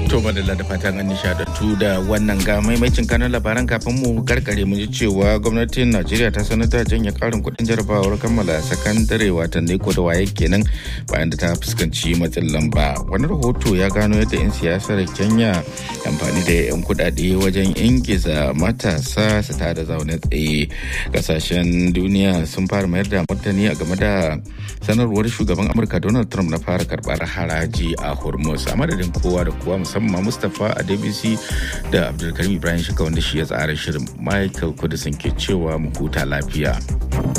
To madalla da fatan an nishadantu da wannan ga maimacin kanan labaran kafin mu karkare mu ji cewa gwamnatin Najeriya ta sanar da janye karin kuɗin jarabawar kammala sakandare watan ko da waye kenan bayan da ta fuskanci matsin lamba. Wani rahoto ya gano yadda 'yan siyasar Kenya amfani da 'yan kuɗaɗe wajen ingiza matasa su tada zaune tsaye. Kasashen duniya sun fara mayar da martani a game da sanarwar shugaban Amurka Donald Trump na fara karɓar haraji a Hormuz. A madadin kowa da kowa musamman Mustapha a DBC da Abdulkarim Ibrahim Shika wanda shi ya tsara shirin Michael Kudisin ke cewa mu huta lafiya.